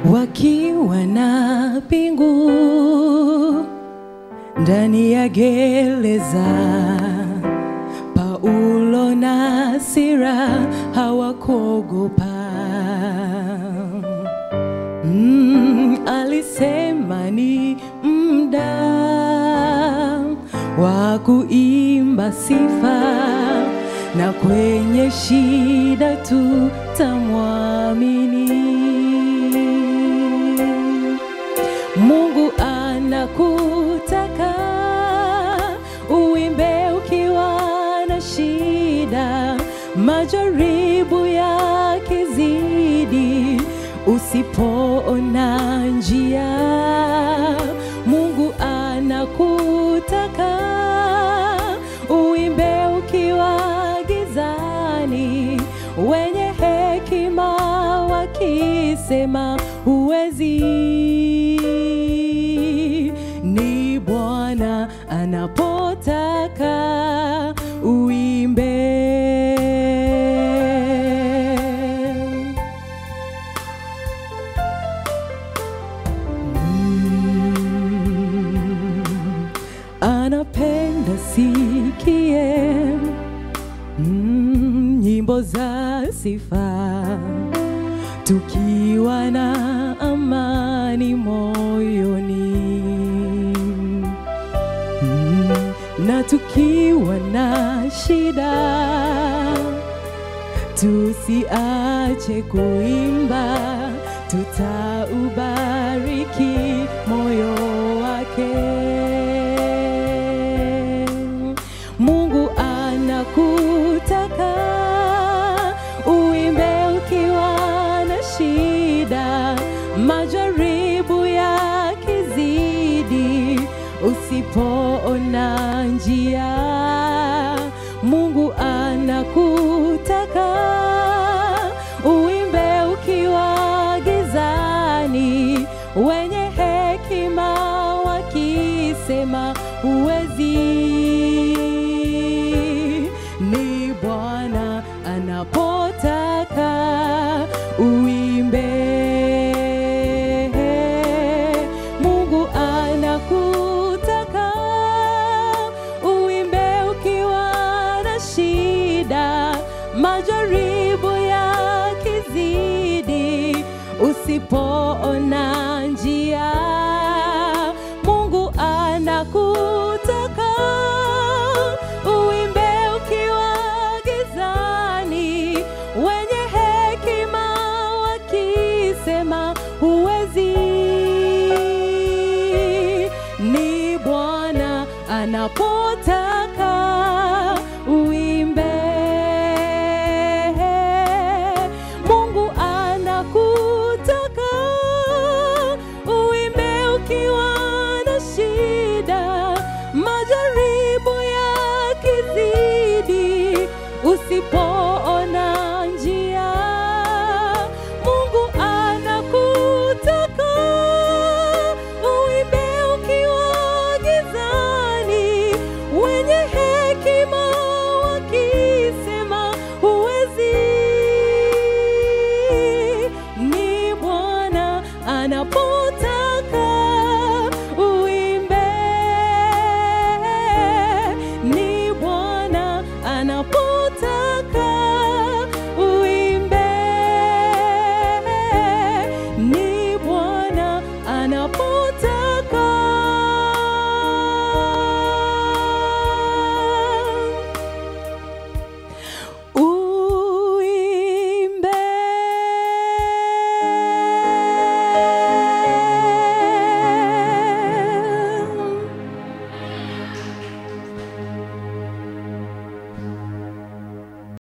wakiwa na pingu ndani ya gereza. Paulo na Sila hawakuogopa. Mm, alisema ni muda wa kuimba sifa, na kwenye shida tutamwamini. Mungu anakutaka uimbe ukiwa na shida, majaribu yakizidi, usipoona njia. Mungu anakutaka uimbe ukiwa gizani, wenye hekima wakisema huwezi ni Bwana anapotaka uimbe. Mm, anapenda sikie mm, nyimbo za sifa tukiwa na amani moyoni mm, na tukiwa na shida tusiache kuimba, tutaubariki moyo wake. Mungu anakutaka uimbe ukiwa na shida, majaribu yakizidi, usipoona njia. Mungu anakutaka uimbe ukiwa gizani, wenye hekima wakisema huwezi. Ni Bwana anapotaka uimbe. Mungu anakutaka uimbe ukiwa na shida, majaribu yakizidi, usipoona njia. Mungu anakutaka uimbe ukiwa gizani, wenye hekima wakisema huwezi. Ni Bwana anapotaka uimbe. Mungu anakutaka uimbe ukiwa na shida, majaribu yakizidi, usipoona njia. Mungu anakutaka uimbe ukiwa gizani, wenye hekima wakisema huwezi. Ni Bwana anapotaka uimbe, ni Bwana anapotaka uimbe, ni Bwana anapotaka